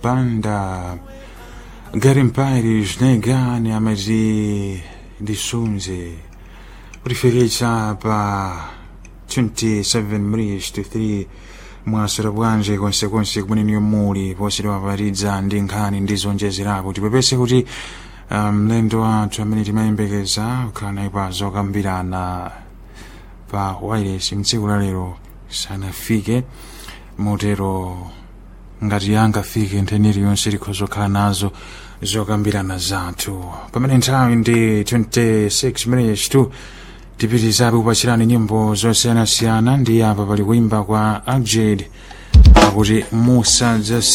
banda Garimpires negani amati ndisunze kulifikitsa pa 27 minutes to 3 mwasera bwanje konsekonse kumene muli posedwa patidza ndi nkhani ndi zonjezerapo tipepese kuti mlendo um, wathu amene timayembekeza kukhala naye pa zokambirana pa wireless mtsiku la lero sanafike motero ngati angafike ntheni iliyonse likhoza kukhala nazo zokambirana zathu pamene nthawi ndi 26 minutes to tipitizabe kupachirani nyimbo zosiyanasiyana ndi apa pali kuimba kwa abjad akuti musadza